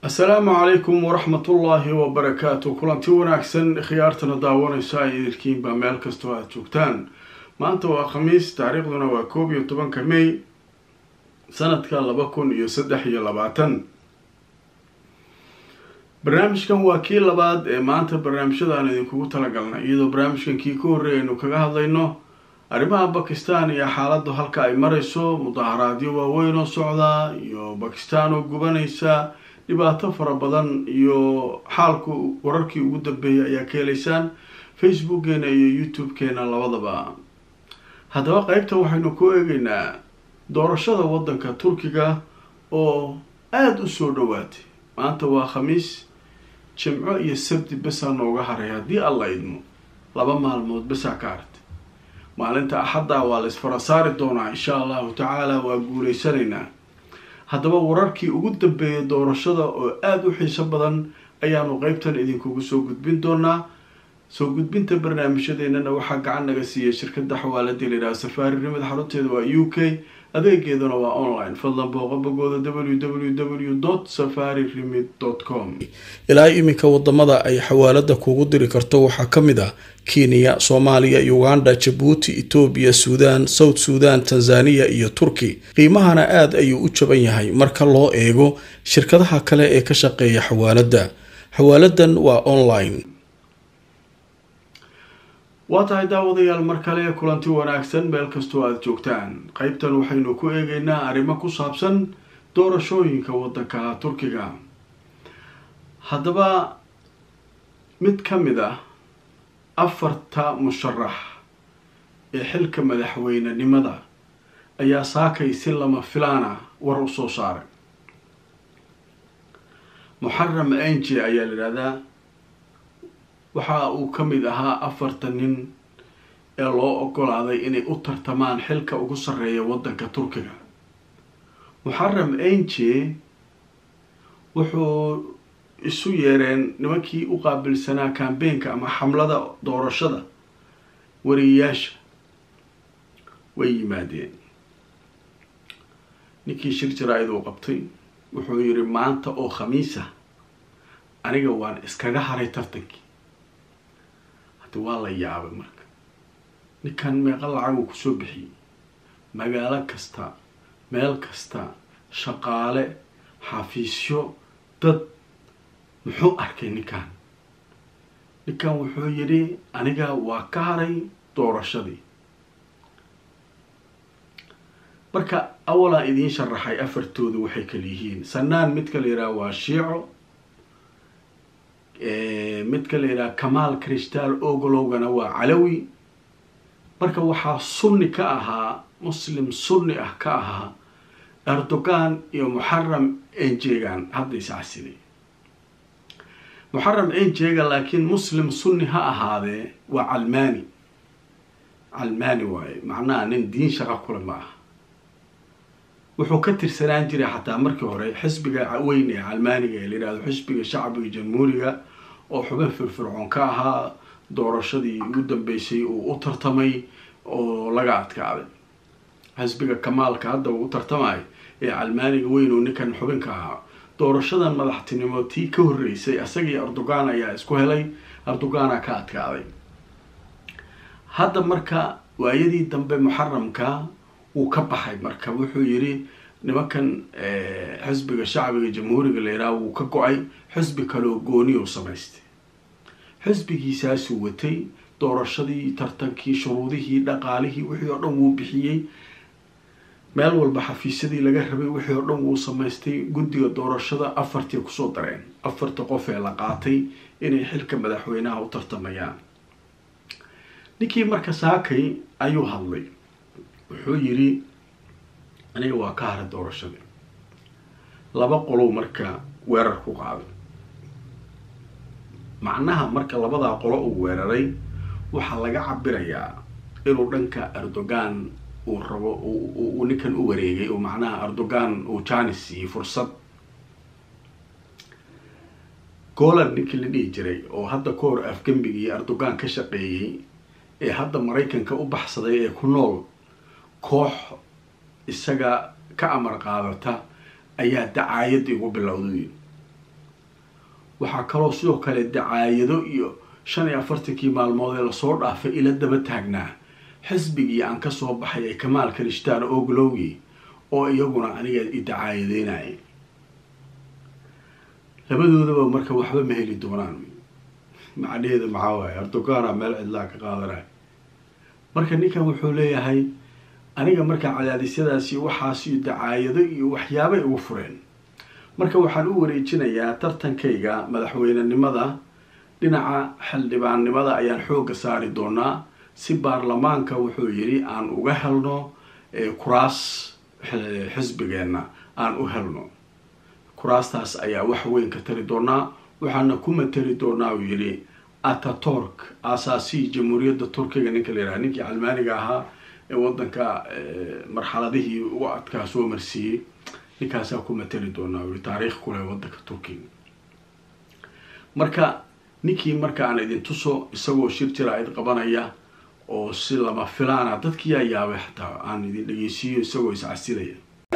asalaamu calaykum waraxmatullaahi wabarakaatu kulanti wanaagsan khiyaartana daawanaysa ay idilkiinba meel kastoo aada joogtaan maanta waa khamiis taariikhduna waa koob iyo tobanka may sanadka laba kun iyo saddex iyo labaatan barnaamijkan waa kii labaad ee maanta barnaamijyada aan idinkugu talagalnay iyadoo barnaamijkan kii ka horreey aynu kaga hadlayno arrimaha bakistan iyo xaaladdu halka ay marayso mudaharaadyo waaweyn oo socda iyo bakistan oo gubanaysa dhibaato fara badan iyo xaalku wararkii ugu dambeeyay ayaa ka helaysaan facebookgeena iyo youtube-keena labadaba haddaba qeybta waxaynu ku eegeynaa doorashada waddanka turkiga oo aada u soo dhawaatay maanta waa khamiis jimco iyo sabti besaa nooga haray haddii alla idmo laba maalmood besaa ka hartay maalinta axadda waa la isfara saari doonaa insha allahu tacaala waa guuleysanaynaa haddaba wararkii ugu dambeeyay doorashada oo aada u xiiso badan ayaanu qeybtan idinkugu soo gudbin doonaa soo gudbinta barnaamijyadeennana waxaa gacan naga siiyay shirkadda xawaalada layidhaha safaari rimid xarunteeda waa u k adeegeeduna waa online fadlan booqo bogooda w w w dot safari rimid dot com ilaa iminka wadamada ay xawaalada kugu diri karto waxaa ka mid ah kenya soomaaliya uganda jabuuti etoobiya suudaan south suudan tanzaniya iyo turki qiimahana aada ayuu u jaban yahay marka loo eego shirkadaha kale ee ka shaqeeya xawaalada xawaaladan waa online waa tahay daawadayaal mar kale kulanti wanaagsan meel kastoo aada joogtaan qeybtan waxaynu ku eegeynaa arrimo ku saabsan doorashooyinka waddanka turkiga haddaba mid ka mid ah afarta musharax ee xilka madaxweynenimada ayaa saakay si lama filaana war u soo saaray muxaram anji ayaa la yidhahdaa waxa uu ka mid ahaa afarta nin ee loo ogolaaday inay u tartamaan xilka ugu sarreeya waddanka turkiga muxaram anji wuxuu isu yeereen nimankii u qaabilsanaa kambeenka ama xamlada doorashada wariyayaasha way yimaadeen ninkii shir jaraa-id uu qabtay wuxuu yidhi maanta oo khamiisa aniga waan iskaga haray tartankii haddi waa la yaabay marka ninkan meeqa lacaguu kusoo bixiyey magaalo kasta meel kasta shaqaale xafiisyo dad muxuu arkay ninkan ninkan wuxuu yidhi aniga waa ka haray doorashadii marka awalaa idiin sharaxay afartooda waxay kala yihiin sanaan midka la yidhaha waa shiico midka la yidhaha kamaal crystal ogolowgana waa calawi marka waxaa sunni ka ahaa muslim sunni ah ka ahaa erdogan iyo muxaram enjegan hadda iscasiday muxaram enjega laakiin muslim sunni ha ahaadee waa calmaani calmaani waaye macnaha nin diin shaqa kule ma aha wuxuu ka tirsanaan jiray xataa markii hore xisbiga weyn ee calmaaniga ee la yihahdo xisbiga shacbiga jamhuuriga oo xubin firfircoon ka ahaa doorashadii ugu dambeysay uu u tartamay oo laga adkaaday xisbiga kamaalka hadda uu u tartamayo ee calmaaniga weyn oo ninkan xubinka ahaa doorashadan madaxtinimo tii ka horreysay isagii erdogan ayaa isku helay erdogana ka adkaaday hadda marka waayadii dambe muxaramka wuu ka baxay marka wuxuu yidhi nimankan xisbiga shacbiga jamhuuriga la yidhaha wuu ka go-ay xisbi kaleoo gooni u samaystay xisbigiisaasuu watay doorashadii tartankii shuruudihii dhaqaalihii wixii oo dhan wuu bixiyey meel walba xafiisyadii laga rabay wixii oo dhan wuu samaystay guddiga doorashada afartii kusoo dareen afarta qof ee la qaatay inay xilka madaxweynaha u tartamayaan ninkii marka saakay ayuu hadlay wuxuu yidhi aniga waa ka haray doorashadii laba qolow marka weerar ku qaaday macnaha marka labadaa qolo uu weeraray waxaa laga cabirayaa inuu dhanka erdogan uu rabo uu ninkan u wareegay oo macnaha erdogan uu janis siiyey fursad goland ninkii la dhihi jiray oo hadda ka hor afgembigii erdogan ka shaqeeyey ee hadda maraykanka u baxsaday ee ku nool koox isaga ka amar qaadata ayaa dacaayadii ugu bilowday waxaa kaloo sidoo kale dacaayado iyo shan iyo afartankii maalmood ee lasoo dhaafay ila daba taagnaa xisbigii aan kasoo baxay ee kamaal kalishtaan oglowgi oo iyaguna aniga i dacaayadeynaya labadoodaba marka waxba ma heli doonaan macnaheeda maxaa waaye erdogaana meel cidlaa ka qaadanaya marka ninkan wuxuu leeyahay aniga markaa cadaadisyadaasi waxaas iyo dacaayado iyo waxyaabay ugu fureen marka waxaan u wareejinayaa tartankayga madaxweynenimada dhinaca xildhibaannimada ayaan xoogga saari doonaa si baarlamaanka wuxuu yidhi aan uga helno kuraas xisbigeenna aan u helno kuraastaas ayaa wax weyn ka tari doonaa waxaana ku matali doonaa uu yidhi ataturk asaasi jamhuuriyadda turkiga ninka la yidhaha ninkii calmaaniga ahaa ee waddanka marxaladihii ugu adkaa soo marsiiyey ninkaasaa ku matali doonaa uu yihi taariikh kuleh waddanka turkiga marka ninkii marka aan idin tuso isagoo shir jira id qabanaya oo si lama filaana dadkii yaa yaabay xataa aan idin dhegeysiiyo isagoo iscasilaya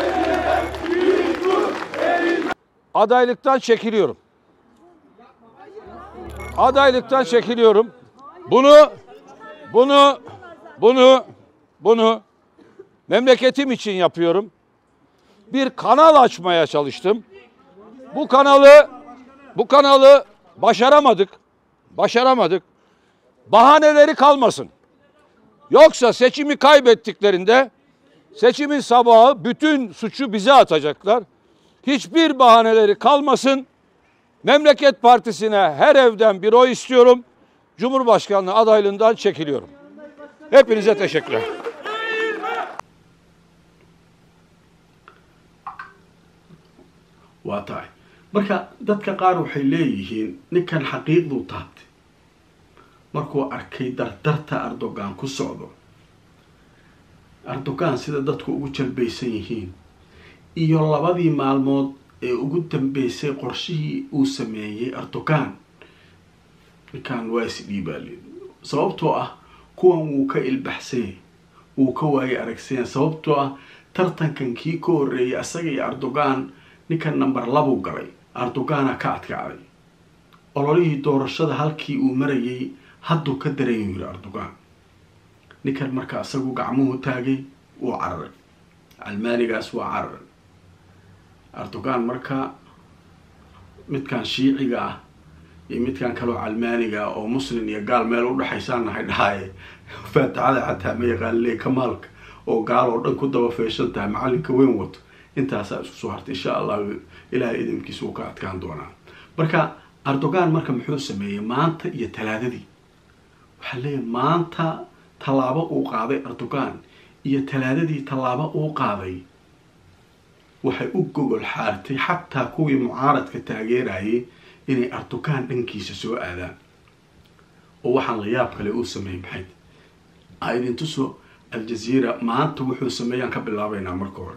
Adaylıktan çekiliyorum. Adaylıktan çekiliyorum. Bunu, bunu, bunu, bunu memleketim için yapıyorum. Bir kanal açmaya çalıştım. Bu kanalı, bu kanalı başaramadık. Başaramadık. Bahaneleri kalmasın. Yoksa seçimi kaybettiklerinde seçimin sabahı bütün suçu bize atacaklar. Hiçbir bahaneleri kalmasın. Memleket Partisi'ne her evden bir oy istiyorum. Cumhurbaşkanlığı adaylığından çekiliyorum. Hepinize teşekkürler. waa tahay marka dadka qaar waxay leeyihiin ninkan xaqiiqduu taabtay markuu arkay dardarta erdogan ku socdo erdogan sida dadku ugu jalbaysan yihiin iyo labadii maalmood ee ugu dambeysay qorshihii uu sameeyey erdogan ninkan waa isdhiibaalin sababtoo ah kuwan wuu ka ilbaxsanyay wuu ka waayay aragsanya sababtoo ah tartankan kii ka horreeyay isaga iyo erdogan ninkan number labuu galay erdogana ka adkacday ololihii doorashada halkii uu marayay hadduu ka darayuu yiri erdogan ninkan marka isagu gacmuhu taagay wuu cararay calmaanigaas waa cararay erdogan marka midkan shiiciga ah iyo midkan kaloo calmaaniga ah oo muslim iyo gaal meel udhexaysaan nahay dhahaaye faatixada xataa ma yaqaan le kamaalka oo gaal oo dhan ku daba feeshan tahay macalinka weyn wato intaasaa isku soo hartay insha allahu ilaahay idinkiisa uu ka adkaan doonaa marka erdogan marka muxuu sameeyey maanta iyo talaadadii waxaa leeyahay maanta tallaabo uu qaaday erdogan iyo talaadadii tallaabo uu qaaday waxay u gogol xaartay xataa kuwii mucaaradka taageerayay inay erdogan dhankiisa soo aadaan oo waxaan la yaab kale uu sameeyey maxayd a idin tuso aljaziira maanta wuxuu sameeyaan ka bilaabaynaa marka hore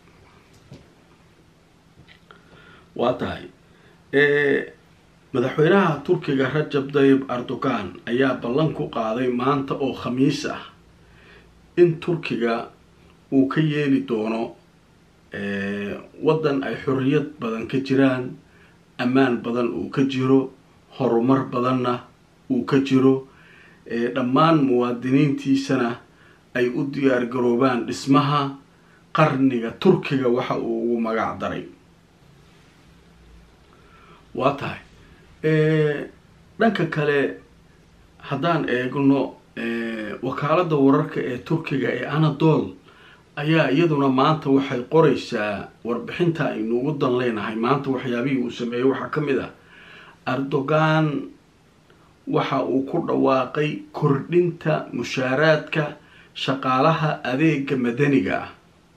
waa tahay madaxweynaha turkiga rajab dayib erdogan ayaa ballan ku qaaday maanta oo khamiis ah in turkiga uu ka yeeli doono waddan ay xorriyad badan ka jiraan ammaan badan uu ka jiro horumar badanna uu ka jiro dhammaan muwaadiniintiisana ay u diyaar garoobaan dhismaha qarniga turkiga waxa uu ugu magac daray waa tahay dhanka kale haddaan eegno wakaaladda wararka ee turkiga ee anadol ayaa iyaduna maanta waxay qoraysaa warbixinta aynu ugu dan leenahay maanta waxyaabihii uu sameeyey waxaa ka mid ah erdogan waxa uu ku dhawaaqay kordhinta mushaaraadka shaqaalaha adeega madaniga ah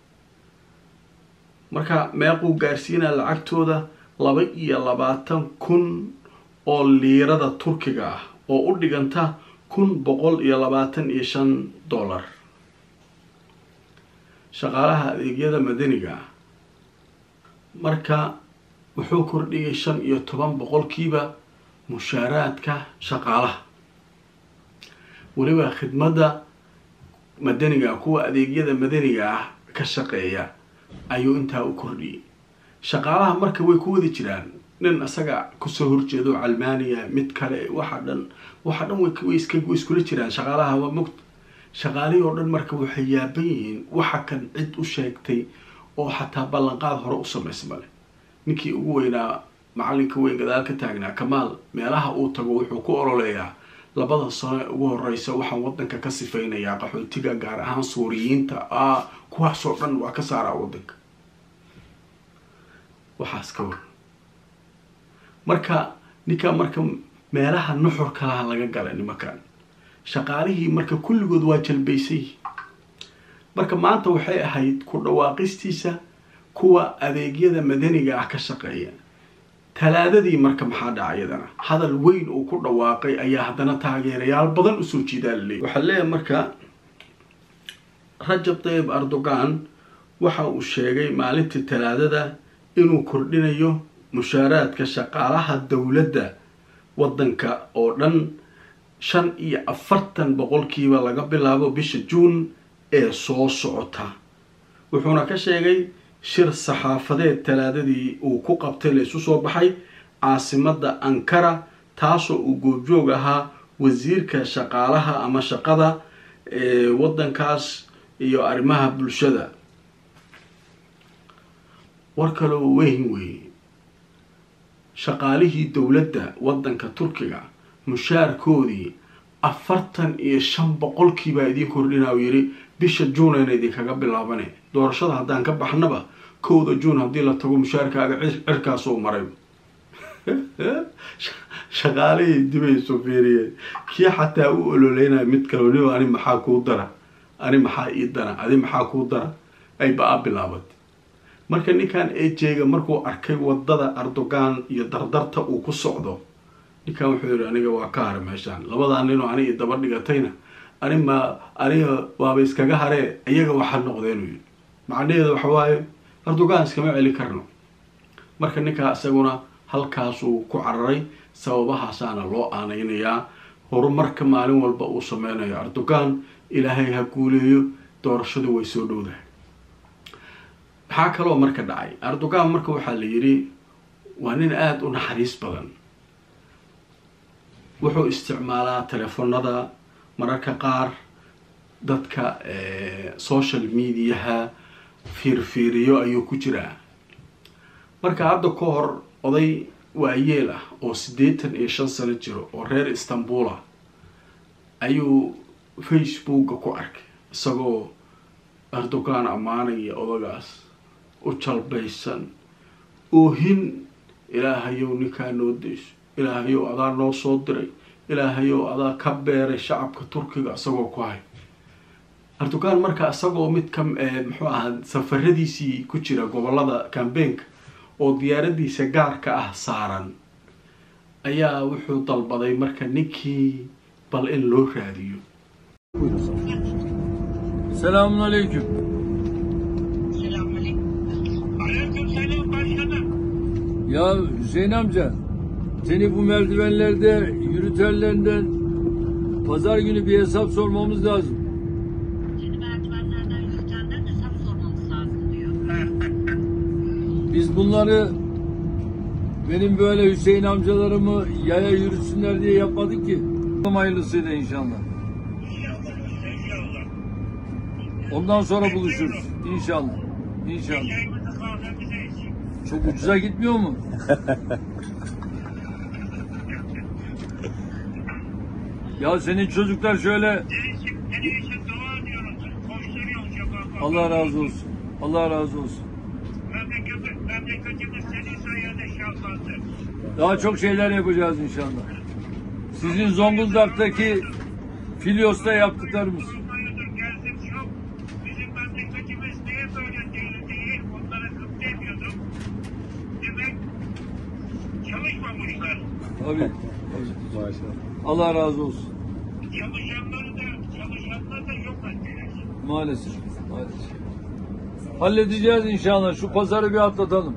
marka meequu gaarsiinaa lacagtooda laba iyo labaatan kun oo liirada turkiga ah oo u dhiganta kun boqol iyo labaatan iyo shan dollar shaqaalaha adeegyada madaniga ah marka wuxuu kordhiyay shan iyo toban boqolkiiba mushaaraadka shaqaalaha weliba khidmadda madaniga kuwa adeegyada madaniga ah ka shaqeeya ayuu intaa u kordhiyey shaqaalaha marka way ku wadi jiraan nin isaga kusoo horjeedo calmaaniya mid kale waxa dhan waxa dhan way iska way iskula jiraan shaqaalaha waa mogt shaqaalihii oo dhan marka waxay yaaban yihiin waxa kan cid u sheegtay oo xataa ballanqaad hore u samaysa male ninkii ugu weynaa macalinka weyn gadaal ka taagnaa kamaal meelaha uu tago wuxuu ku ololeeyaa labada sano ee ugu horeysa waxaan wadanka ka sifaynayaa qaxootiga gaar ahaan suuriyiinta a kuwaasoo dhan waa ka saaraa wadanka waxaas ka war marka ninkaa marka meelaha nuxur kalaha laga galay nimankan shaqaalihii marka kulligood waa jalbaysay marka maanta waxay ahayd ku dhawaaqistiisa kuwa adeegyada madaniga ah ka shaqeeya talaadadii marka maxaa dhaca iyadana hadal weyn uu ku dhawaaqay ayaa haddana taageerayaal badan usoo jiidaa laleeyay waxaa leeyahay marka rajab tayib erdogan waxa uu sheegay maalintii talaadada inuu kordhinayo mushaaraadka shaqaalaha dowladda waddanka oo dhan shan iyo afartan boqolkiiba laga bilaabo bisha juun ee soo socota wuxuuna ka sheegay shir saxaafadeed talaadadii uu ku qabtay la isu soo baxay caasimadda ankara taasoo uu goobjoog ahaa wasiirka shaqaalaha ama shaqada ee waddankaas iyo arrimaha bulshada war kaloo weyn weeye shaqaalihii dowladda waddanka turkiga mushaarkoodii afartan iyo shan boqolkiibaa idiin kordhinaa uu yidhi bisha juunayna idinkaga bilaabane doorashada haddaan ka baxnaba kowda juun haddii la tago mushaarkaaga cirkaasoo maray shaqaalihii dibay soo fiiriyeen kii xataa u ololeynaya mid kale ni ani maxaa kuu dara ani maxaa ii dara adi maxaa kuu dara ay ba-a bilaabatay marka ninkan ejega markuu arkay wadada erdogan iyo dardarta uu ku socdo ninkan wuxuu yihi aniga waa ka hare meeshaan labadaa ninoo aniga daba dhigatayna ani ma aniga waaba iskaga haree iyaga waxa noqdeenuu yidhi macnaheeda waxa waaye erdogan iskama celi karno marka ninkaa isaguna halkaasuu ku cararay sababahaasaana loo aaneynayaa horumarka maalin walba uu sameynayo erdogan ilaahay ha guuleeyo doorashadu way soo dhowdahay maxaa kaloo marka dhacay erdogan marka waxaa la yidhi waa nin aada u naxariis badan wuxuu isticmaalaa telefonada mararka qaar dadka social mediaha fiirfiiriyo ayuu ku jiraa marka hadda ka hor oday waayeel ah oo siddeetan iyo shan sano jiro oo reer istanbula ayuu facebooka ku arkay isagoo erdogan ammaanaya odagaas u jalbaysan oohin ilaahayow ninkaa noo dayso ilaahayow adaa noo soo diray ilaahayow adaa ka beeray shacabka turkiga isagoo ku hay erdogan marka isagoo mid ka muxuu ahaa safaradiisii ku jira gobolada cambeenka oo diyaaradiisa gaarka ah saaran ayaa wuxuu dalbaday marka ninkii bal in loo raadiyo Selamun aleyküm. Aleykümselam başkanım. Ya Hüseyin amca, seni bu merdivenlerde yürütenlerinden pazar günü bir hesap sormamız lazım. Seni merdivenlerden yürütenden hesap sormamız lazım diyor. Biz bunları benim böyle Hüseyin amcalarımı yaya yürütsünler diye yapmadık ki. Hayırlısıyla inşallah. İnşallah, inşallah. Ondan sonra buluşuruz. İnşallah. İnşallah. Yayımızı kahvemize için. Çok ucuza gitmiyor mu? ya senin çocuklar şöyle Senin için, senin için dua ediyoruz. Koşturuyoruz şafakla. Allah razı olsun. Allah razı olsun. Memleketimiz, memleketimiz senin sayende şahlandı. Daha çok şeyler yapacağız inşallah. Sizin Zonguldak'taki Filyos'ta yaptıklarımız. Olmayıdır, geldim çok. Bizim memleketimiz niye böyle değil değil, onlara gıpta ediyordum. Demek çalışmamışlar. Tabii. Allah razı olsun. Çalışanları da, çalışanları da yok ettiler. Maalesef. Maalesef. Halledeceğiz inşallah. Şu pazarı bir atlatalım.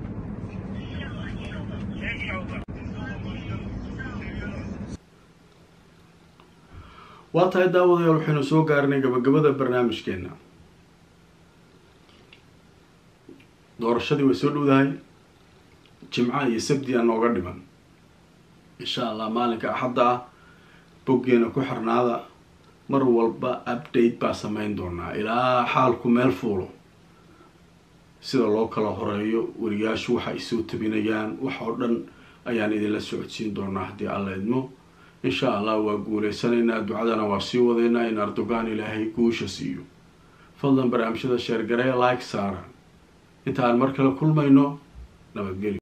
İnşallah. waa tahay daawadayaal waxaynu soo gaarnay gabagabada barnaamijkeena doorashadii way soo dhowdahay jimca iyo sabdi a nooga dhiman insha allah maalinka axadda ah boggeena ku xirnaada mar walba update baa sameyn doonaa ilaa xaalku meel fuulo sida loo kala horeeyo wariyaashu waxa ay soo tabinayaan wax oo dhan ayaan idinla socodsiin doonaa haddii alla idmo insha allah waa guuleysanaynaa ducadana waa sii wadaynaa in erdogan ilaahay guusha siiyo fadlan barnaamijyada sheergaree like saara inta aan mar kale kulmayno nabadgelyo